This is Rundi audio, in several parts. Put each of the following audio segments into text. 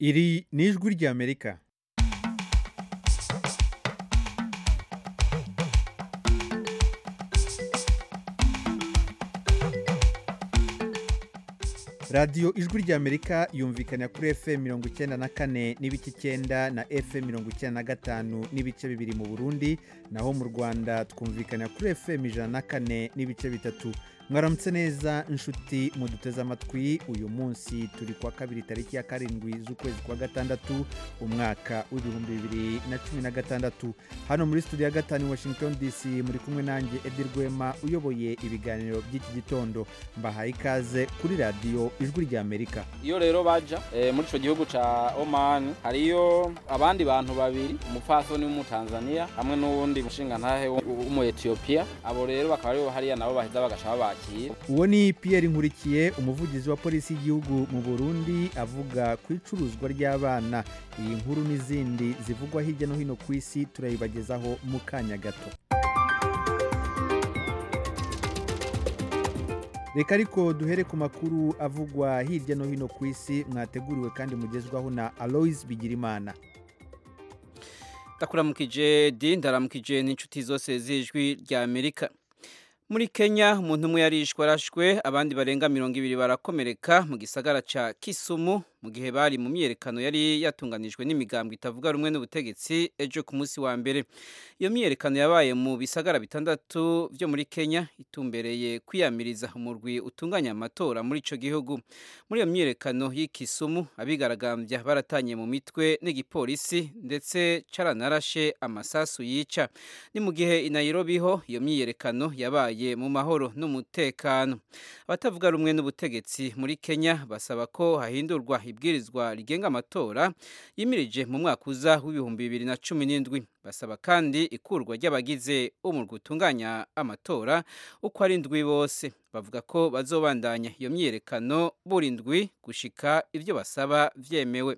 iri ni ijwi ry'amerika radiyo ijwi ry'amerika yumvikana kuri fm mirongo icyenda na kane n'ibice icyenda na fm mirongo icyenda na gatanu n'ibice bibiri mu burundi naho mu rwanda twumvikana kuri fm ijana na kane n'ibice bitatu mwaramutse neza inshuti muduteze amatwi uyu munsi turi kuwa kabiri tariki ya karindwi z'ukwezi kwa gatandatu umwaka w'ibihumbi bibiri na cumi na gatandatu hano muri studio ya gatanu i washington dc muri kumwe nanjye edi rwema uyoboye ibiganiro by'iki gitondo mbahaye ikaze kuri radiyo ijwi ry'amerika iyo rero baja eh, muri ico gihugu ca Oman hariyo abandi bantu babiri umupfasoni w'umutanzania hamwe n'uwundi mushingantahe w'umu Ethiopia abo rero bakaba aribo hariya nabo baheza bagaca babakira uwo ni pierre nkurikiye umuvugizi wa polisi y'igihugu mu burundi avuga ku icuruzwa ry'abana iyi nkuru n'izindi zivugwa hirya no hino ku isi turayibagezaho mu kanya gato reka ariko duhere ku makuru avugwa hirya no hino ku isi mwateguriwe kandi mugezwaho na aloise bigirimana ndakuramukije di ndaramukije n'inshuti zose z'ijwi rya amerika muri kenya umuntu umwe yarishwe arashwe abandi barenga mirongo ibiri barakomereka mu gisagara ca kisumu mu gihe bari mu myiyerekano yari yatunganijwe n'imigambwe itavuga rumwe n'ubutegetsi ejo ku munsi wa mbere iyo myiyerekano yabaye mu bisagara bitandatu byo muri kenya itumbereye kwiyamiriza umurwi utunganya amatora muri ico gihugu muri iyo myiyerekano y'ikisumu abigaragambya baratanye mu mitwe n'igipolisi ndetse caranarashe amasasu yica ni mu gihe i nairobi ho iyo myiyerekano yabaye mu mahoro n'umutekano abatavuga rumwe n'ubutegetsi muri kenya basaba ko hahindurwa ibwirizwa rigenga amatora yimirije mu mwaka uza w'ibihumbi bibiri na cumi n'indwi basaba kandi ikurwa ry'abagize umurwi utunganya amatora uko ari ndwi bose bavuga ko bazobandanya iyo myiyerekano buri ndwi gushika ibyo basaba vyemewe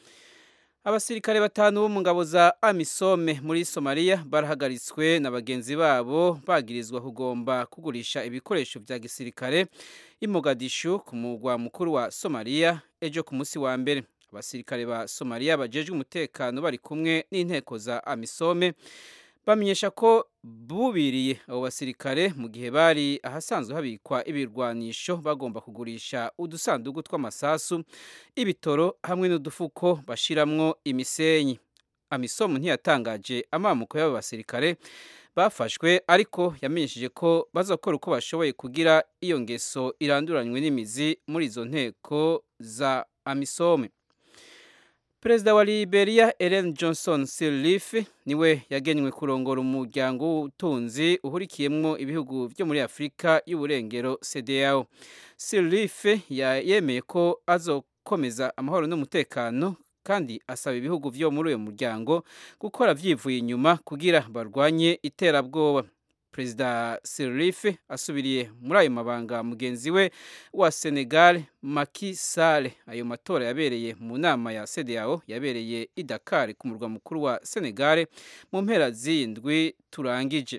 abasirikare batanu bo mu ngabo za amisome muri somaliya barahagaritswe na bagenzi babo bagirizwa kugomba kugurisha ibikoresho vya gisirikare i mogadishu ku mugwa mukuru wa somaliya ejo ku munsi wa mbere abasirikare ba somaliya bajejwe umutekano bari kumwe n'inteko za amisome bamenyesha ko bubiriye abo basirikare mu gihe bari ahasanzwe habikwa ibirwanisho bagomba kugurisha udusanduku tw'amasasu ibitoro hamwe n'udufuko bashiramwo imisenyi amisomu ntiyatangaje amamuko y'abo basirikare bafashwe ariko yamenyesheje ko bazakora uko bashoboye kugira iyo ngeso iranduranywe n'imizi muri izo nteko za amisome perezida wa liberia ellen johnson sirleaf niwe yagenywe kurongora umuryango w'ubutunzi uhurikiyemo ibihugu byo muri afurika y'uburengero cdao sirleaf yemeye ko azokomeza amahoro n'umutekano kandi asaba ibihugu byo muri uyu muryango gukora byivuye inyuma kugira barwanye iterabwoba perezida Sirleaf asubiriye muri ayo mabanga mugenzi we wa Senegal Macky Sall ayo matora yabereye mu nama ya CEDEAO yabereye i Dakar ku murwa mukuru wa Senegal mu mpera z'indwi turangije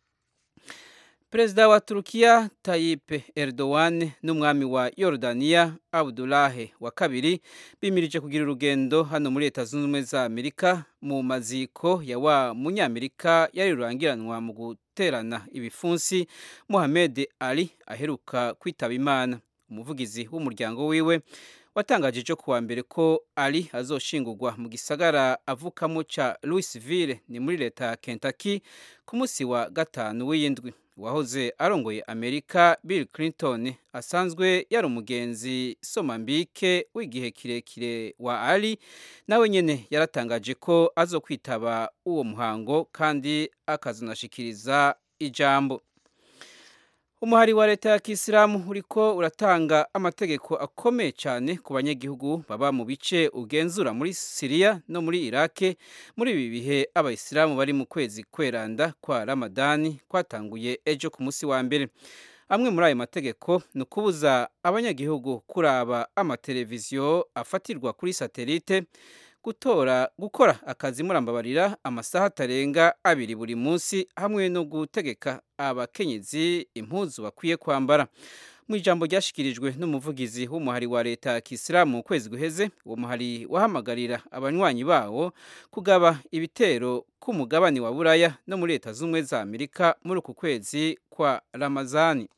Perezida wa Turukiya Tayyip Erdogan n'umwami wa Yordania Abdullah wa kabiri bimirije kugira urugendo hano muri Leta Zunze Ubumwe za Amerika mu maziko ya wa munyamerika yari rurangiranwa mu guterana ibifunsi Mohamed Ali aheruka kwitaba Imana umuvugizi w'umuryango wiwe watangaje cyo kuwa mbere ko Ali azoshingurwa mu gisagara avukamo ca Louisville ni muri leta ya Kentucky ku munsi wa gatanu w'iyindwi wahoze arongoye amerika bill clinton asanzwe yari umugenzi somambike w'igihe kirekire wa ali nawe nyene yaratangaje ko azokwitaba uwo muhango kandi akazonashikiriza ijambo umuhari wa leta ya kisilamu uriko uratanga amategeko akomeye cyane ku banyagihugu baba mu bice ugenzura muri siriya no muri irake muri ibi bihe abayisilamu bari mu kwezi kweranda kwa ramadani kwatanguye ejo ku munsi wa mbere amwe muri ayo mategeko ni ukubuza abanyagihugu kuraba amateleviziyo afatirwa kuri satelite gutora gukora akazi murambabarira amasaha atarenga abiri buri munsi hamwe no gutegeka abakenyezi impuzu bakwiye kwambara mu ijambo ryashikirijwe n'umuvugizi w'umuhari wa leta ya kisilamu mu kwezi guheze uwo muhari wahamagarira abanywanyi bawo kugaba ibitero ku mugabane wa buraya no muri leta z'ubumwe za amerika muri uku kwezi kwa ramazani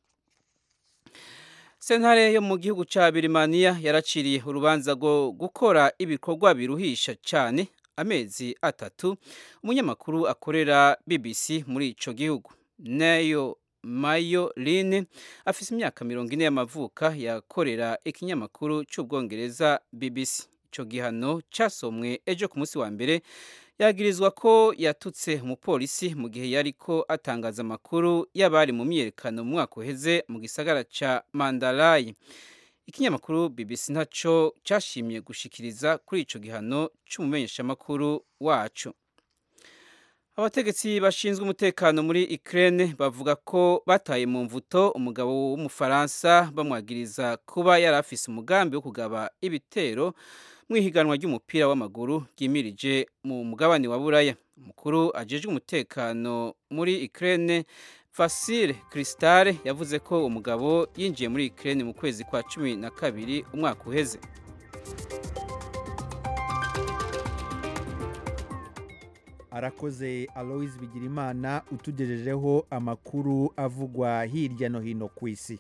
sentare yo mu gihugu cya birimaniya yaraciriye urubanza rwo gukora ibikorwa biruhisha cyane amezi atatu umunyamakuru akorera bbc muri icyo gihugu nayo mayo line afite imyaka mirongo ine y'amavuka yakorera ikinyamakuru cy'ubwongereza bbc icyo gihano cyasomwe ejo ku munsi wa mbere yagirizwa ko yatutse umupolisi mu gihe yari ko atangaza amakuru y'abari mu myiyerekano mu mwaka uheze mu gisagara cya mandarayi ikinyamakuru bbc ntacyo cyashimye gushikiriza kuri icyo gihano cy'umumenyeshamakuru wacu abategetsi bashinzwe umutekano muri Ukraine bavuga ko bataye mu mvuto umugabo w'umufaransa bamwagiriza kuba yari afise umugambi wo kugaba ibitero mu ihiganwa ry'umupira w'amaguru ryimirije mu mugabane wa buraya umukuru ajejwe umutekano muri Ukraine Fasile Cristale yavuze ko umugabo yinjiye muri Ukraine mu kwezi kwa cumi na kabiri umwaka uheze arakoze aloise bigirimana utugejejeho amakuru avugwa hirya no hino ku isi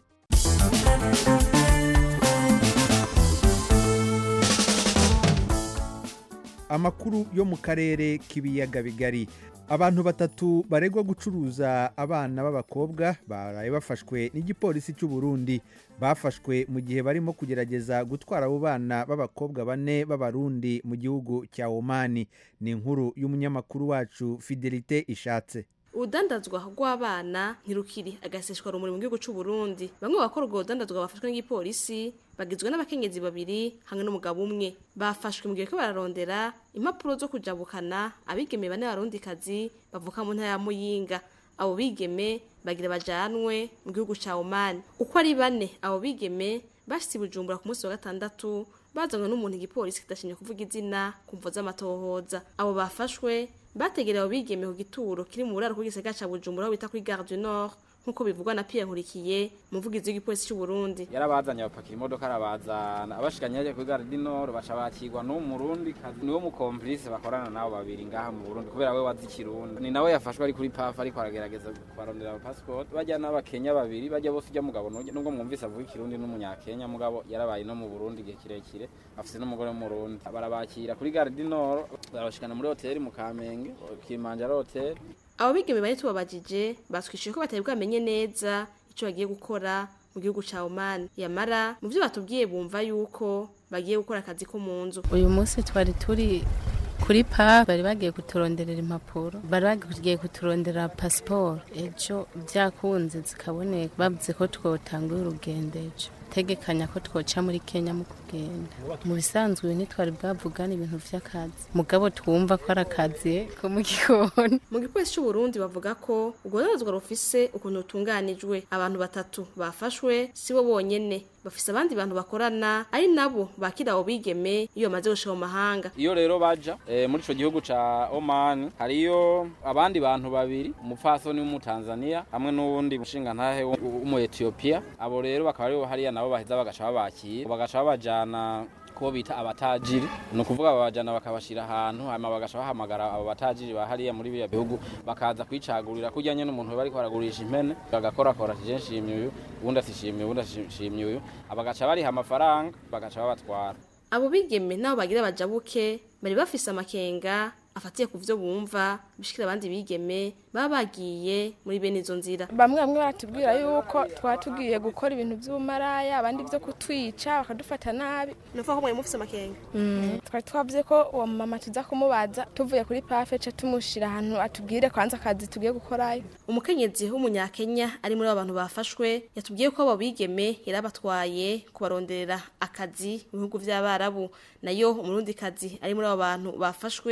amakuru yo mu karere k'ibiyaga bigari abantu batatu baregwa gucuruza abana b'abakobwa baraye bafashwe n'igipolisi cy'u Burundi bafashwe mu gihe barimo kugerageza gutwara abo bana b'abakobwa bane b'abarundi mu gihugu cya omani ni inkuru y'umunyamakuru wacu fidelite ishatse urudandazwa rw'abana ntirukiri agaseshwa rumuri mu gihugu cy'u Burundi bamwe bakora urwo rudandazwa bafashwe n'igipolisi bagizwe n'abakenyezi babiri hamwe n'umugabo umwe bafashwe mu gihe ko bararondera impapuro zo kujabukana abigeme bane barundikazi bavuka mu ntara ya Muyinga abo bigeme bagira bajanwe mu gihugu cya Oman uko ari bane abo bigeme bashitse Bujumbura ku munsi wa gatandatu bazanywe n'umuntu igipolisi kidashinye kuvuga izina kumvo z'amatohoza abo bafashwe bategerewe bigeme ku gituro kiri mu buraro bw'igisagara ca Bujumbura aho bita kuri Gare du Nord nkuko bivugwa na Pierre Nkurikiye umuvugizi w'igipolisi cy'u Burundi yarabazanye abapakira imodoka arabazana abashikanye yaje kuri Gare du Nord baca bakirwa n'umurundi kazi niwe mu complice bakorana nabo babiri ngaha mu Burundi kubera we wazi ikirundi ni nawe yafashwe ari kuri PAF ariko aragerageza kubarondera passport bajya n'abakenya babiri bajya bose ujya mugabo nubwo mwumvise avuga ikirundi n'umunyakenya mugabo yarabaye no mu Burundi igihe kirekire afise n'umugore w'umurundi barabakira kuri Gare du Nord barabashikana muri hoteli mu Kamenge Kilimanjaro hotel abo bigeme bari tubabajije batwishuye ko batari bwamenye neza icyo bagiye gukora mu gihugu cya Oman yamara mu byo batubwiye bumva yuko bagiye gukora akazi ko mu nzu uyu munsi twari turi kuri pa bari bagiye kuturonderera impapuro bari bagiye kuturondera pasiporo ejo byakunze zikaboneka bavuze ko twotanguye urugendo ejo tegekanya ko twoca muri Kenya mu kugenda mu bisanzwe ntitwari bwavugana ibintu vy'akazi mugabo twumva ko ari akazi ko mu gikoni mu gipolisi cy'u Burundi bavuga ko urwo rudandazwa rufise ukuntu rutunganijwe abantu batatu bafashwe si bo bonyene bafise abandi bantu bakorana ari nabo bakira abo bigeme iyo bamaze gushika mu mahanga iyo rero baja e, muri ico gihugu ca Oman hariyo abandi bantu babiri umupfasoni w'umutanzania hamwe n'uwundi mushingantahe w'umu Ethiopia abo rero bakaba aribo hariya nabo baheza bagaca babakira bagaca babajana ko bita abatajiri ni ukuvuga babajana bakabashira ahantu hanyuma bagaca bahamagara abo batajiri bahariya muri biriya bihugu bakaza kwicagurira kujyanye n'umuntu bari baragurisha impene bagakorakora ati nshimye uyu ubundi asishimye ubundi asishimye uyu bagaca bariha amafaranga bagaca babatwara abo bigeme nabo bagira bajabuke bari bafise amakenga afatiye ku byo bumva bishikira abandi bigeme baba bagiye muri bene izo nzira bamwe bamwe baratubwira yuko twatugiye gukora ibintu by'ubumaraya abandi byo kutwica bakadufata nabi nuvuga ko mwari mufise amakenga twari twavuze ko uwo mama tuza kumubaza tuvuye kuri pafe ca tumushira ahantu atubwire kwanza akazi tugiye gukorayo umukenyezi w'umunyakenya ari muri abo bantu bafashwe yatubwiye ko abo bigeme yarabatwaye kubaronderera akazi mu bihugu by'abarabu nayo umurundi kazi ari muri abo bantu bafashwe wewe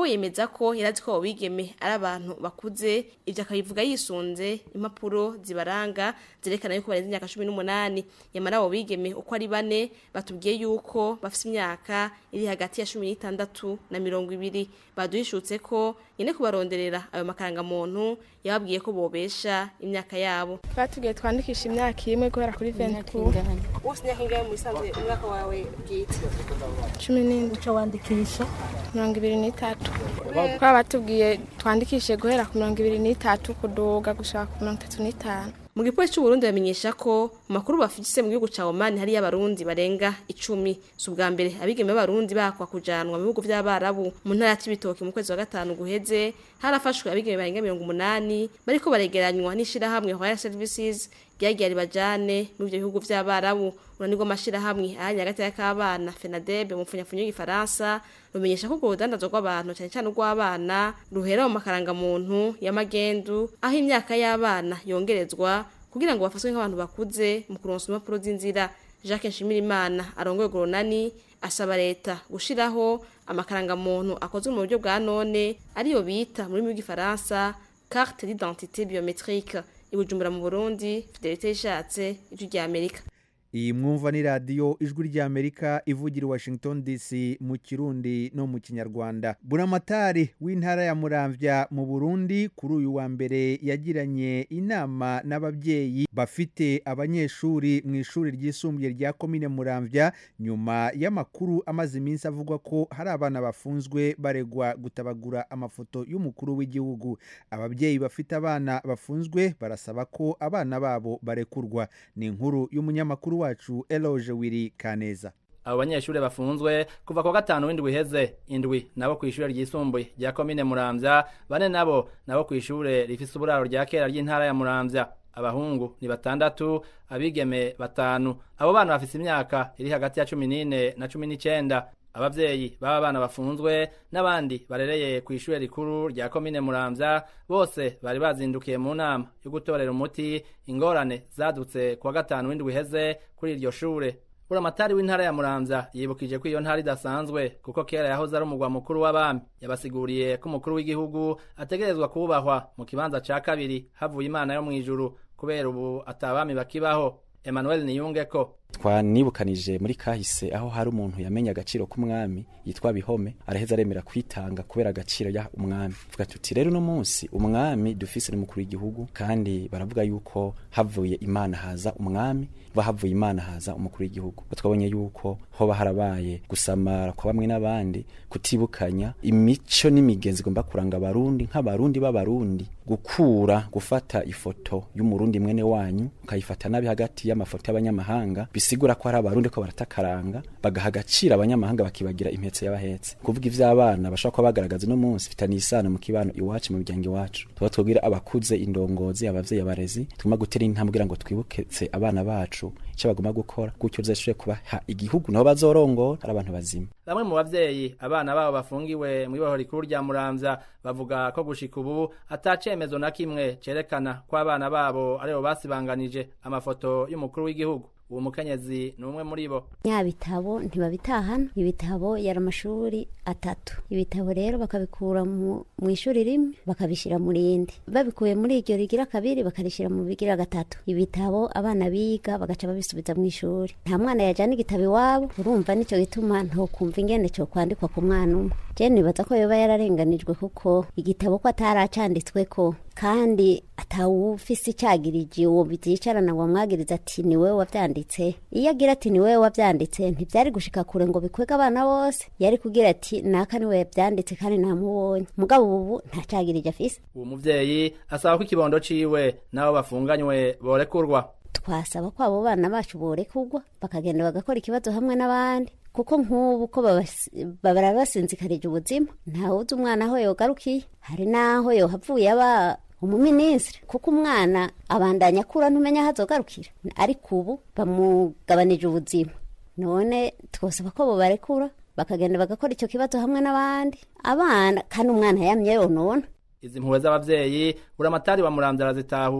mugabo yemeza ko yarazi ko abo bigeme ari abantu bakuze ivyo akabivuga yisunze impapuro zibaranga zerekana yuko barenze imyaka cumi n'umunani yamara abo bigeme uko ari bane batubwiye yuko bafise imyaka iri hagati ya cumi n'itandatu na mirongo ibiri baduhishutse ko nyene kubaronderera ayo makarangamuntu yababwiye ko bobesha imyaka yabo batubwiye twandikisha imyaka imwe guhera kuri venti wose imyaka ingahe mu bisanzwe umwaka wawe bwite cumi n'indwi uco wandikisha mirongo ibiri n'itatu kuba batubwiye twandikishe guhera ku mirongo ibiri n'itatu kuduga gushaka ku mirongo itatu n'itanu mu gipolisi c'uburundi bamenyesha ko mu makuru bafise mu gihugu ca omani hariyo abarundi barenga icumi si ubwa mbere abigeme b'abarundi bakwa kujanwa mu bihugu vy'abarabu mu ntara ya cibitoki mu kwezi wa gatanu guheze harafashwe abigeme barenga mirongo umunani bariko baregeranywa n'ishirahamwe royal services ryagiye ribajane muri ivyo bihugu vy'abarabu urunani rw'amashirahamwe ahanye hagati y'akabana fenadebe mu mfunyafunyo y'igifaransa rumenyesha ko urwo rudandazo rw'abantu cane cane urw'abana ruhera mu makarangamuntu y'amagendu aho imyaka y'abana yongerezwa kugira ngo bafatwe nk'abantu bakuze mu kuronsa impapuro z'inzira jacques nshimirimana arongoye urwo runani asaba leta gushiraho amakarangamuntu akozwe mu buryo bwa none ariyo bita mu rurimi rw'igifaransa carte d'identité biométrique ibujumbura mu burundi fidelite yishatse ijwi rya amerika iyi mwumva ni radiyo ijwi ry'amerika ivugira i washington dc mu kirundi no mu kinyarwanda buramatari w'intara ya muramvya mu burundi kuri uyu wa mbere yagiranye inama n'ababyeyi bafite abanyeshuri mu ishuri ryisumbuye rya komine muramvya nyuma y'amakuru amaze iminsi avugwa ko hari abana bafunzwe baregwa gutabagura amafoto y'umukuru w'igihugu ababyeyi bafite abana bafunzwe barasaba ko abana babo barekurwa ni inkuru y'umunyamakuru wacu eloge wiri kaneza abo banyeshuri bafunzwe kuva ku wa gatanu w'indwi iheze indwi nabo ku ishuri ryisumbuye rya komine muramvya bane nabo nabo ku ishure rifise uburaro rya kera ry'intara ya muramvya abahungu ni batandatu abigeme batanu abo bana bafise imyaka iri hagati ya cumi n'ine na cumi n'icenda abavyeyi baba bana bafunzwe n'abandi barereye ku ishure rikuru rya komine muramvya bose bari bazindukiye mu nama yo gutorera umuti ingorane zadutse ku wa gatanu w'indwi iheze kuri iryo shure buramatari w'intara ya muramvya yibukije ko iyo ntara idasanzwe kuko kera yahoze ari umugwa mukuru w'abami yabasiguriye ko umukuru w'igihugu ategerezwa kubahwa mu kibanza ca kabiri havuye imana yo mw'ijuru kubera ubu atabami bakibaho emmanuel niyungeko twanibukanije muri kahise aho hari umuntu yamenye agaciro k'umwami yitwa bihome araheza aremera kwitanga kubera agaciro ya umwami vuga tuti rero uno munsi umwami dufise ni mukuru w'igihugu kandi baravuga yuko havuye imana haza umwami va havuye imana haza umukuru w'igihugu twabonye yuko hoba harabaye gusamara kwa bamwe n'abandi kutibukanya imico n'imigenzi igomba kuranga abarundi nk'abarundi b'abarundi gukura gufata ifoto y'umurundi mwene wanyu ukayifata nabi hagati y'amafoto y'abanyamahanga bisigura ko hari abarundi ko baratakaranga bagaha agaciro abanyamahanga bakibagira impetse y'abahetse kuvuga ivy'abana bashobora kuba bagaragaza uno munsi fitaniye isano mu kibano iwacu mu miryango iwacu tuba twubwira abakuze indongozi abavyeyi abarezi tugomba gutera intambwe kugira ngo twibuketse abana bacu icyo bagomba gukora gutyo bizashobore kubaha igihugu naho bazorongora ari abantu bazima bamwe mu bavyeyi abana babo bafungiwe mu ibohoro rikuru rya muramvya bavuga ko gushika ubu atacemezo na kimwe cerekana ko abana babo aribo basibanganije amafoto y'umukuru w'igihugu uwo mukenyezi ni umwe muri bo nya bitabo ntibabitahana ibitabo yari amashuri atatu ibitabo rero bakabikura mu ishuri rimwe bakabishyira mu rindi babikuye muri iryo rigira kabiri bakarishyira mu bigira gatatu ibitabo abana biga bagaca babisubiza mu ishuri nta mwana yajyana igitabo iwabo urumva nicyo gituma ntokumva ingene cyo kwandikwa ku mwana umwe je nibaza ko yoba yararenganijwe kuko igitabo ko ataracanditswe ko kandi atawufise icagirije uwo byicarana ngo amwagiriza ati ni wewe wavyanditse iyo agira ati ni wewe wavyanditse ntivyari gushika kure ngo bikwege abana bose yari kugira ati naka ni wewe yavyanditse kandi namubonye mugabo ubu nta cagirije afise uwo muvyeyi asaba ko ikibondo ciwe n'abo bafunganywe borekurwa twasaba ko abo bana bacu borekurwa bakagenda bagakora ikibazo hamwe n'abandi kuko nk'ubu ko barabasinzikarije ubuzima ntawuzi umwana aho yogarukiye hari n'aho yohavuye aba umuminisitiri kuko umwana abandanya akura ntumenya aho azogarukira ariko ubu bamugabanije ubuzima none twosaba ko bo barekura bakagenda bagakora icyo kibazo hamwe n'abandi abana kandi umwana yamye yonona izi mpuhwe z'abavyeyi buramatari wa muramvya arazitahura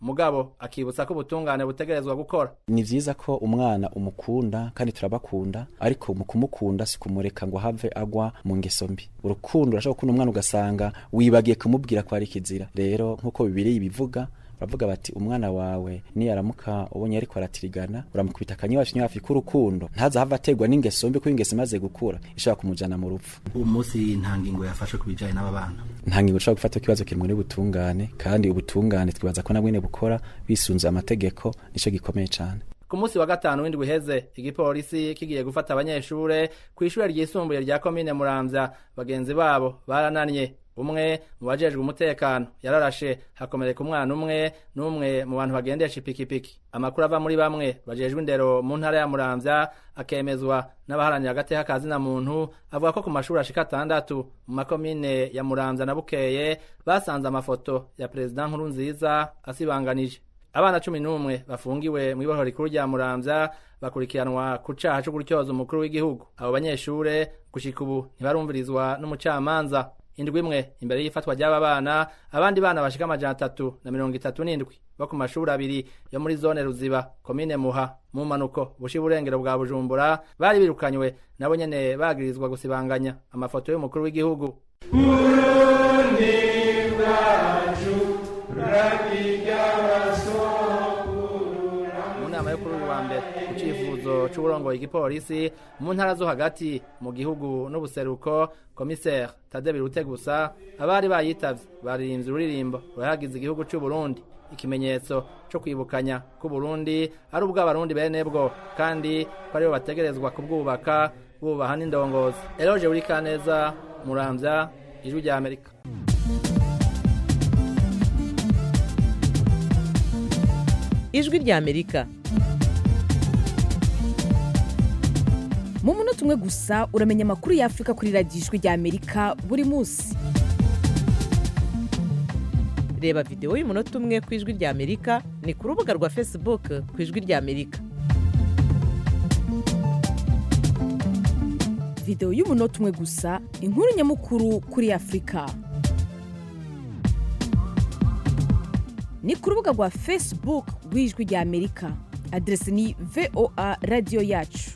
mugabo akibutsa ko ubutungane butegerezwa gukora ni vyiza ko umwana umukunda kandi turabakunda ariko mu kumukunda si kumureka ngo have agwa mu ngeso mbi urukundo urashobora gukunda umwana ugasanga wibagiye kumubwira ko ari kizira rero nk'uko bibiri bivuga baravuga bati umwana wawe niyaramuka ubonye ariko aratirigana uramukubita akanyawacu hafi k'urukundo ntazahava ategwa n'ingeso mbi kuko ingeso imaze gukura ishobora kumujana mu rupfu uwo munsi nta ngingo yafashe ku bijanye n'aba bana nta ngingo ushobora gufata ikibazo kiri muri butungane kandi ubutungane twibaza ko nabwene bukora bisunze amategeko nico gikomeye cane ku munsi wa gatanu w'indwi uheze igipolisi kigiye gufata abanyeshure ku ishure ryisumbuye rya komine muramvya bagenzi babo barananye umwe mu bajejwe umutekano yararashe hakomereka umwana umwe n'umwe mu bantu bagendesha ipikipiki amakuru ava muri bamwe bajejwe indero mu ntara ya muramvya akemezwa n'abaharanira agateka ka zina muntu avuga ko ku mashuri ashika atandatu mu makomine ya muramvya na bukeye basanze amafoto ya perezida nkuru nziza asibanganije abana cumi n'umwe bafungiwe mu ibohoro rikuru rya muramvya bakurikiranwa ku caha co gutyoza umukuru w'igihugu abo banyeshure gushika ubu ntibarumvirizwa n'umucamanza indwi imwe imbere y'ifatwa ry'aba bana abandi bana bashika amajana atatu na mirongo itatu n'indwi bo ku mashuri abiri yo muri zone ruziba komine muha mu mpanuko bushi burengero bwa bujumbura bari birukanywe nabo nyene bagirizwa gusibanganya amafoto y'umukuru w'igihugu Burundi bwacu rakiga mu nama yo kuri uyu wa mbere ku cifuzo c'uburongoye igipolisi mu ntara zo hagati mu gihugu n'ubuseruko komiseri tade birutegusa abari bayitavye baririmbye ururirimbo ruhagize igihugu c'uburundi ikimenyetso co kwibukanya ko Burundi ari ubw'abarundi bene bwo kandi ko aribo bategerezwa kubwubaka bubaha n'indongozi eroje buri kaneza muramvya ijwi rya amerika ijwi rya amerika mu munota umwe gusa uramenya amakuru y'afurika kuri radiyo ijwi rya amerika buri munsi reba videwo y'umunota umwe ku ijwi rya amerika ni ku rubuga rwa facebook ku ijwi rya amerika videwo y'umunota umwe gusa inkuru nyamukuru kuri afurika ni ku rubuga rwa facebook rw'ijwi rya amerika aderesi ni voa radiyo yacu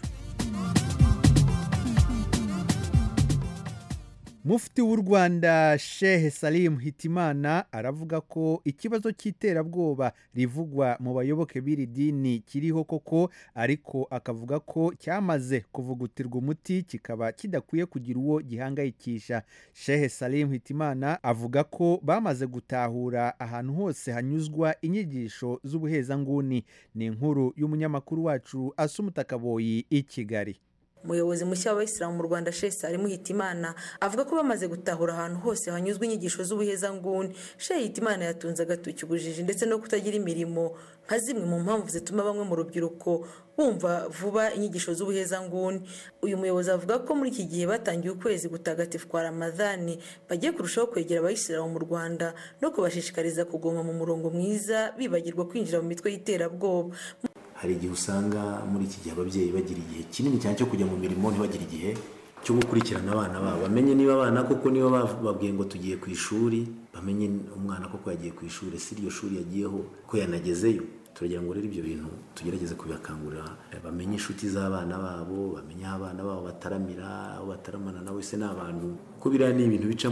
mufti w'u rwanda shehe salim hitimana aravuga ko ikibazo cy'iterabwoba rivugwa mu bayoboke b'iri dini kiriho koko ariko akavuga ko cyamaze kuvugutirwa umuti kikaba kidakwiye kugira uwo gihangayikisha shehe salim hitimana avuga ko bamaze gutahura ahantu hose hanyuzwa inyigisho z'ubuhezanguni ni inkuru y'umunyamakuru wacu asumutakaboyi i kigali umuyobozi mushya w'abayisilamu mu rwanda shehe salimu hitimana avuga ko bamaze gutahura ahantu hose hanyuzwa inyigisho z'ubuhezanguni shehe hitimana yatunze agatoki ubujiji ndetse no kutagira imirimo nka zimwe mu mpamvu zituma bamwe mu rubyiruko bumva vuba inyigisho z'ubuhezanguni uyu muyobozi avuga ko muri iki gihe batangiye ukwezi gutagatifu kwa ramadhani bagiye kurushaho kwegera abayisilamu mu rwanda no kubashishikariza kugoma mu murongo mwiza bibagirwa kwinjira mu mitwe y'iterabwoba hari igihe usanga muri iki gihe ababyeyi bagira igihe kinini cyane cyo kujya mu mirimo ntibagire igihe cyo gukurikirana abana babo bamenye niba abana koko niba babwiye ngo tugiye ku ishuri bamenye umwana koko yagiye ku ishuri si iryo shuri yagiyeho ko yanagezeyo turagira ngo rero ibyo bintu tugerageze kubibakangurira bamenye inshuti z'abana babo bamenye aho abana babo bataramira aho bataramana nawe se ni abantu ko biriya ni ibintu bica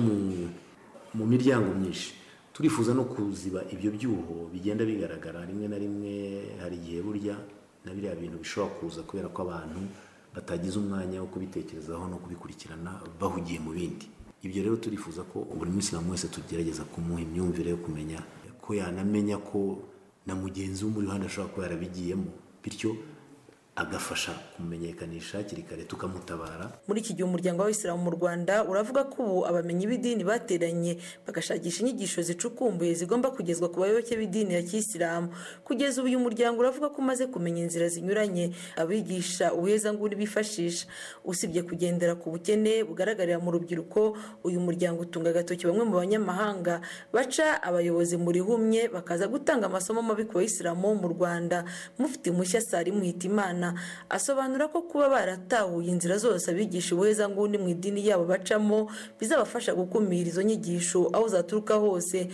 mu miryango myinshi turifuza no kuziba ibyo byuho bigenda bigaragara rimwe na rimwe hari igihe burya na biriya bintu bishobora kuza kubera ko abantu batagize umwanya wo kubitekerezaho no kubikurikirana bahugiye mu bindi ibyo rero turifuza ko buri musilamu wese tugerageza kumuha imyumvire yo kumenya ko yanamenya ko na mugenzi we muri ruhande ashobora kuba yarabigiyemo bityo agafasha kumenyekanisha hakiri kare tukamutabara muri iki gihe umuryango w'abayisilamu mu rwanda uravuga ko ubu abamenyi b'idini bateranye bagashakisha inyigisho zicukumbuye zigomba kugezwa ku bayoboke b'idini ya kisilamu kugeza ubu uyu muryango uravuga ko umaze kumenya inzira zinyuranye abigisha ubuhezanguni bifashisha usibye kugendera ku bukene bugaragarira mu rubyiruko uyu muryango utunga agatoki bamwe mu banyamahanga baca abayobozi muri humye bakaza gutanga amasomo mabi ku bayisilamu mu rwanda mufite mushya salimu hitimana asobanura ko kuba baratahuye inzira zose abigisha ubuhezanguni mu idini yabo bacamo bizabafasha gukumira izo nyigisho aho zaturuka hose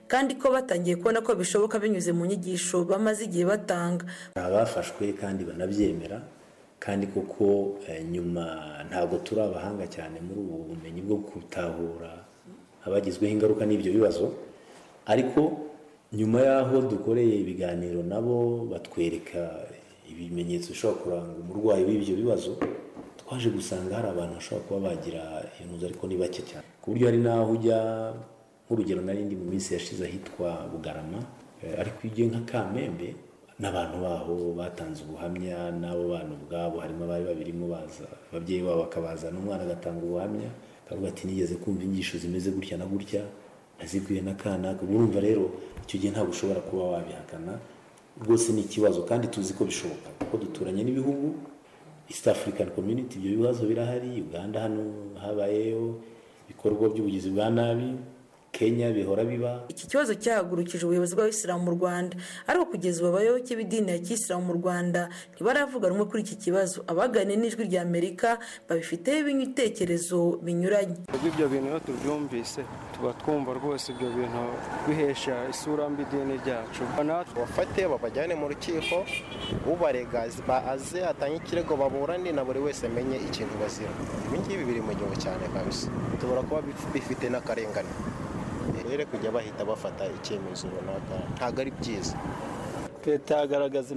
kandi ko batangiye kubona ko bishoboka binyuze mu nyigisho bamaze igihe batanga abafashwe kandi banabyemera kandi koko nyuma ntabwo turi abahanga cyane muri ubu bumenyi bwo gutahura abagizweho ingaruka n'ibyo bibazo ariko nyuma y'aho dukoreye ibiganiro nabo batwereka ibimenyetso bishobora kuranga umurwayi w'ibyo bibazo twaje gusanga hari abantu bashobora kuba bagira intuza ariko ni bake cyane ku buryo hari n'aho ujya nk'urugero narindi mu minsi yashize ahitwa bugarama ariko iyo ugiye nka kamembe n'abantu baho batanze ubuhamya n'abo bana ubwabo harimo abari babirimo baza ababyeyi babo bakabazana umwana agatanga ubuhamya akavuga ati nigeze kumva inyigisho zimeze gutya na gutya nazibwiwe n'akana urumva rero icyo gihe ntabwo ushobora kuba wabihakana rwose ni ikibazo kandi tuzi ko bishoboka kuko duturanye n'ibihugu east african community ibyo bibazo birahari uganda hano habayeho ibikorwa by'ubugizi bwa nabi kenya bihora biba iki kibazo cyahagurukije ubuyobozi bw'abisilamu mu rwanda ariko kugeza ubu abayoboke b'idini ya kisilamu mu rwanda ntibaravuga rumwe kuri iki kibazo abaganiye n'ijwi rya amerika babifiteho ibitekerezo binyuranye ibyo bintu iyo tubyumvise tuba twumva rwose ibyo bintu bihesha isura mbi idini ryacu bafate babajyane mu rukiko ubarega aze atange ikirego baburane na buri wese amenye ikintu bazira ibi ngibi biri mu gihugu cyane kabisa tubura kuba bifite n'akarengane rero kujya bahita bafata icyemezo runaka ntabwo ari byiza leta yagaragaza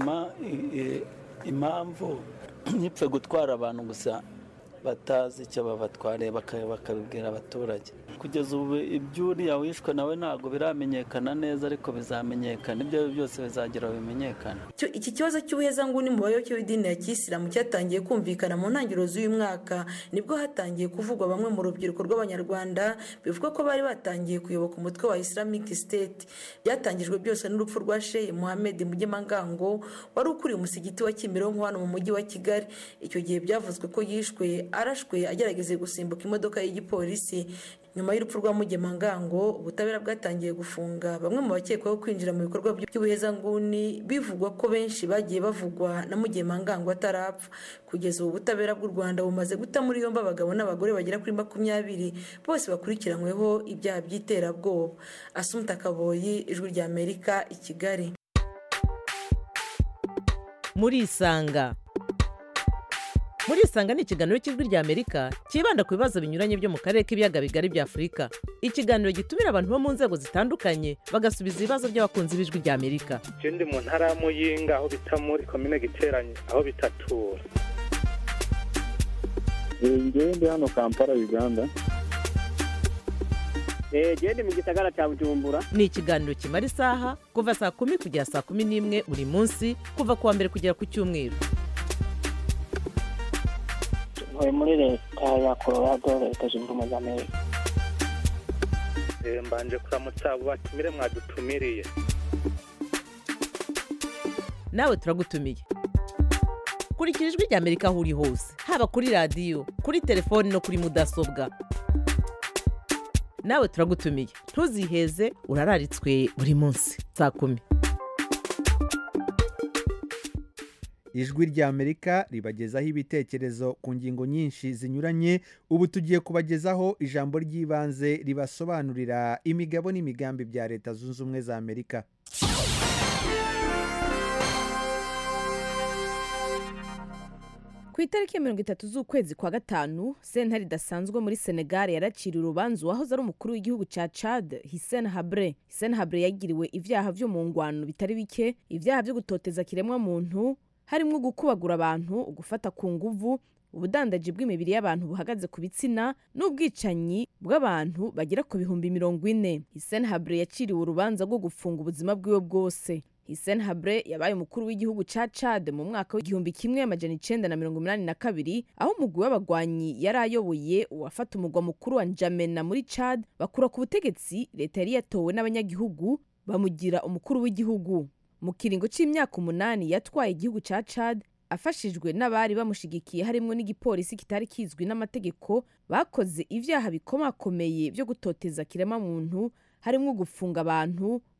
impamvu ntipfe gutwara abantu gusa batazi icyo babatwariye bakabibwira abaturage kugeza ubu iby'uriya wishwe nawe ntabwo biramenyekana neza ariko bizamenyekana ibyo byose bizagira bimenyekana iki kibazo cy'ubuhezanguni mu bayoboke b'idini ya kisilamu cyatangiye kumvikana mu ntangiriro z'uyu mwaka nibwo hatangiye kuvugwa bamwe mu rubyiruko rw'abanyarwanda bivuga ko bari batangiye kuyoboka umutwe wa islamic state byatangijwe byose n'urupfu rwa shehe muhammed mugemangango wari ukuriye umusigiti wa kimironko hano mu mujyi wa kigali icyo gihe byavuzwe ko yishwe arashwe agerageza gusimbuka imodoka y'igipolisi nyuma y'urupfu rwa mugemangango ubutabera bwatangiye gufunga bamwe mu bakekwaho kwinjira mu bikorwa by'ubuhezanguni bivugwa ko benshi bagiye bavugwa na mugemangango atarapfa kugeza ubu butabera bw'u rwanda bumaze guta muri yombi abagabo n'abagore bagera kuri makumyabiri bose bakurikiranyweho ibyaha by'iterabwoba asumta kaboyi ijwi rya amerika i kigali muri isanga muri isanga ni ikiganiro cy'ijwi rya amerika cyibanda ku bibazo binyuranye byo mu karere k'ibiyaga bigari bya afurika ikiganiro gitumira abantu bo mu nzego zitandukanye bagasubiza ibibazo by'abakunzi b'ijwi rya amerika ndi mu ntara ya muyinga aho bita muri komine giteranye aho bitatura ngewe ndi hano kampala uganda genda mu gisagara cya bujumbura ni ikiganiro kimara isaha kuva saa kumi kugera saa kumi n'imwe buri munsi kuva ku wa mbere kugera ku cyumweru ntuye muri leta ya colorado leta zunze ubumwe za amerika mbanje kuramutsa abo batumire mwadutumiriye nawe turagutumiye kurikira ijwi rya amerika aho uri hose haba kuri radiyo kuri telefoni no kuri mudasobwa nawe turagutumiye ntuziheze urararitswe buri munsi saa kumi ijwi rya amerika ribagezaho ibitekerezo ku ngingo nyinshi zinyuranye ubu tugiye kubagezaho ijambo ry'ibanze ribasobanurira imigabo n'imigambi bya leta zunze ubumwe za amerika ku itariki ya mirongo itatu z'ukwezi kwa gatanu sentare idasanzwe muri senegal yaraciriye urubanza uwahoze ari umukuru w'igihugu cya chad hisen habre hisen habre yagiriwe ibyaha byo mu ngwano bitari bike ibyaha byo gutoteza kiremwa muntu harimo gukubagura abantu gufata ku nguvu ubudandaji bw'imibiri y'abantu buhagaze ku bitsina n'ubwicanyi bw'abantu bagera ku bihumbi mirongo ine hisen habre yaciriwe urubanza rwo gufunga ubuzima bwiwe bwose hisen habre yabaye umukuru w'igihugu cya chad mu mwaka w'igihumbi kimwe amajana icenda na mirongo inani na kabiri aho umugwi w'abagwanyi yari ayoboye uwafata umugwa mukuru wa njamena muri chad bakura ku butegetsi leta yari yatowe n'abanyagihugu bamugira umukuru w'igihugu mu kiringo cy'imyaka umunani yatwaye igihugu cya chad afashijwe n'abari bamushigikiye harimo n'igipolisi kitari kizwi n'amategeko bakoze ibyaha bikomakomeye byo gutoteza kirema muntu harimo gufunga abantu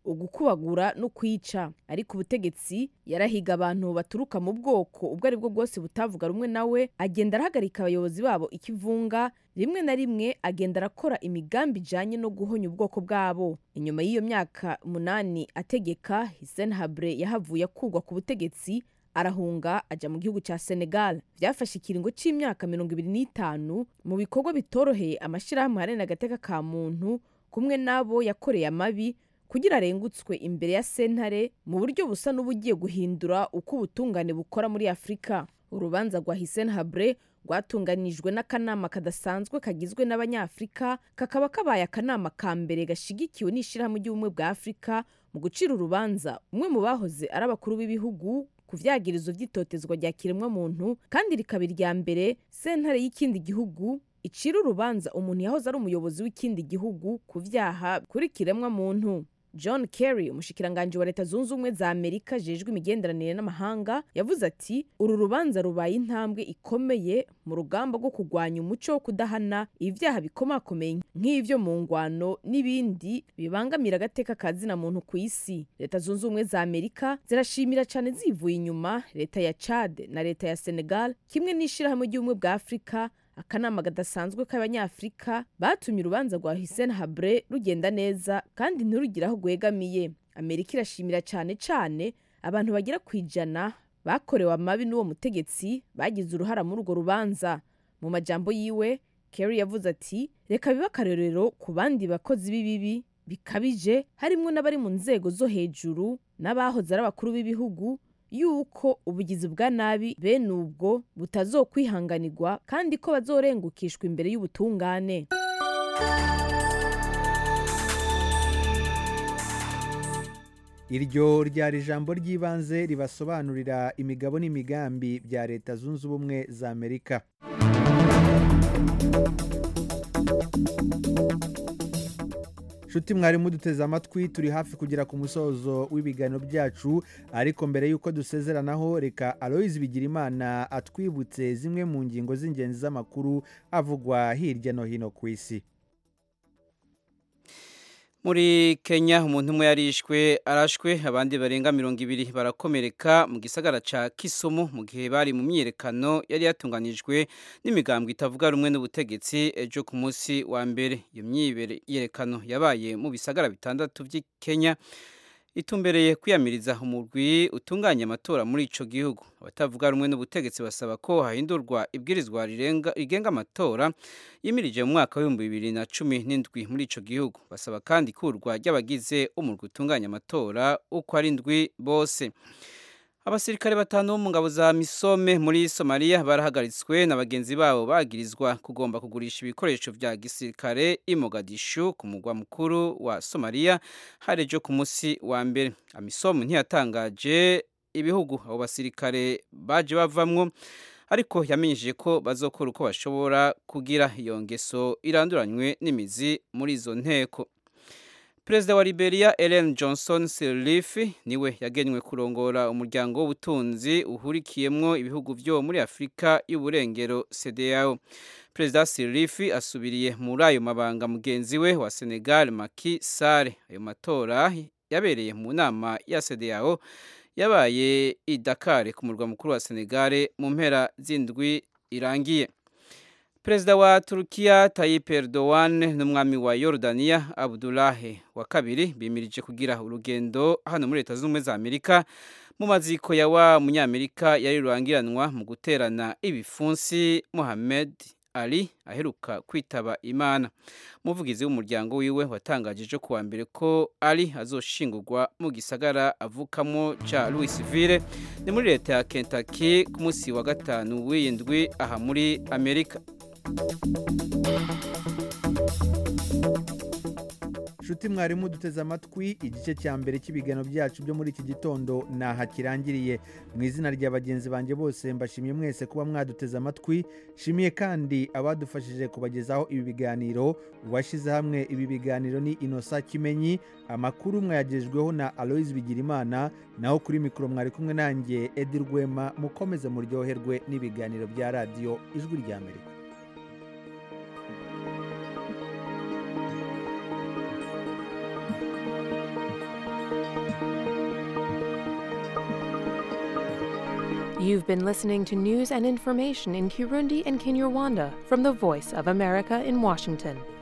ugukubagura no kwica ariko ubutegetsi yarahiga abantu baturuka mu bwoko ubwo ari bwo bwose butavuga rumwe nawe agenda arahagarika abayobozi babo ikivunga rimwe na rimwe agenda arakora imigambi ijanye no guhonya ubwoko bwabo inyuma y'iyo myaka umunani ategeka hisen habre yahavuye akurwa ku butegetsi arahunga aja mu gihugu ca senegal vyafashe ikiringo c'imyaka mirongo ibiri n'itanu mu bikorwa bitoroheye amashirahamwe aharanira agateka ka muntu kumwe n'abo yakoreye amabi kugira arengutswe imbere ya sentare mu buryo busa n'ubugiye guhindura uko ubutungane bukora muri afurika urubanza rwa hisen habre rwatunganijwe n'akanama kadasanzwe kagizwe n'abanyafurika kakaba kabaye akanama ka mbere gashigikiwe n'ishyirahamwe ry'ubumwe bwa afurika mu gucira urubanza umwe mu bahoze ari abakuru b'ibihugu ku vyagirizo vy'itotezwa rya kiremwamuntu kandi rikaba irya mbere sentare y'ikindi gihugu icira urubanza umuntu yahoze ari umuyobozi w'ikindi gihugu ku vyaha kuri kiremwamuntu john kerry umushikiranganji wa leta zunze ubumwe za amerika jejwe imigenderanire n'amahanga yavuze ati uru rubanza rubaye intambwe ikomeye mu rugamba rwo kurwanya umuco wo kudahana ibyaha bikomakomeye nk'ivyo mu ngwano n'ibindi bibangamira agateka ka zina muntu ku isi leta zunze ubumwe za amerika zirashimira cyane zivuye inyuma leta ya chad na leta ya senegal kimwe n'ishirahamwe ry'ubumwe bwa afurika akanama gadasanzwe k'abanyafurika batumye urubanza rwa hisen habre rugenda neza kandi ntirugire aho rwegamiye amerika irashimira cyane cyane abantu bagera ku ijana bakorewe amabi n'uwo mutegetsi bagize uruhara muri urwo rubanza mu majambo yiwe kerry yavuze ati reka bibe akarorero ku bandi bakozi b'ibibi bikabije harimo n'abari mu nzego zo hejuru n'abahoze ari abakuru b'ibihugu yuko ubugizi bwa nabi bene ubwo butazokwihanganirwa kandi ko bazorengukishwa imbere y'ubutungane iryo ryari ijambo ry'ibanze ribasobanurira imigabo n'imigambi bya leta zunze ubumwe za amerika nshuti mwari muduteze amatwi turi hafi kugera ku musozo w'ibiganiro byacu ariko mbere y'uko dusezeranaho reka aloyizi bigirimana atwibutse zimwe mu ngingo z'ingenzi z'amakuru avugwa hirya no hino ku isi muri kenya umuntu umwe yarishwe arashwe abandi barenga mirongo ibiri barakomereka mu gisagara ca kisumu mu gihe bari mu myiyerekano yari yatunganijwe n'imigambwe itavuga rumwe n'ubutegetsi ejo ku munsi wa mbere iyo myiyerekano yabaye mu bisagara bitandatu by'i kenya itumbereye kwiyamiriza umurwi utunganya amatora muri ico gihugu abatavuga rumwe n'ubutegetsi basaba ko hahindurwa ibwirizwa rigenga amatora yimirije mu mwaka w'ibihumbi bibiri na cumi n'indwi muri ico gihugu basaba kandi ikurwa ry'abagize umurwi utunganya amatora uko ari ndwi bose abasirikare batanu bo mu ngabo za misome muri somaliya barahagaritswe na bagenzi babo bagirizwa kugomba kugurisha ibikoresho vya gisirikare i mogadishu ku mugwa mukuru wa somaliya hari ejo ku munsi wa mbere amisom ntiyatangaje ibihugu abo basirikare baje bavamwo ariko yamenyesheje ko bazokora uko bashobora kugira iyo ngeso iranduranywe n'imizi muri izo nteko perezida wa liberia ellen johnson sirleaf niwe yagenywe kurongora umuryango w'ubutunzi uhurikiyemwo ibihugu vyo muri afurika y'uburengero cdao perezida sirleaf asubiriye muri ayo mabanga mugenzi we wa senegal Macky Sall ayo matora yabereye mu nama ya cdao yabaye i dakar ku murwa mukuru wa senegal mu mpera z'indwi irangiye perezida wa turukiya Tayyip Erdogan n'umwami wa Yordania Abdullahi wa kabiri bimirije kugira urugendo hano muri leta z'ubumwe za Amerika mu maziko ya wa munyamerika yari rurangiranwa mu guterana ibifunsi Mohamed Ali aheruka kwitaba Imana umuvugizi w'umuryango wiwe watangaje ejo kuwa mbere ko Ali azoshingurwa mu gisagara avukamo ca Louisville ni muri leta ya Kentucky ku munsi wa gatanu w'indwi aha muri Amerika nshuti mwarimu duteze amatwi igice cya mbere cy'ibiganiro byacu byo muri iki gitondo naha kirangiriye mu izina rya bagenzi banjye bose mbashimiye mwese kuba mwaduteze amatwi shimiye kandi abadufashije kubagezaho ibi biganiro uwashyize hamwe ibi biganiro ni inosa kimenyi amakuru mwayagejweho na aloyizi bigirimana naho kuri mikoro mwari kumwe nanjye edi rwema mukomeze muryoherwe n'ibiganiro bya radiyo ijwi rya amerika You've been listening to news and information in Kirundi and Kinyarwanda from the Voice of America in Washington.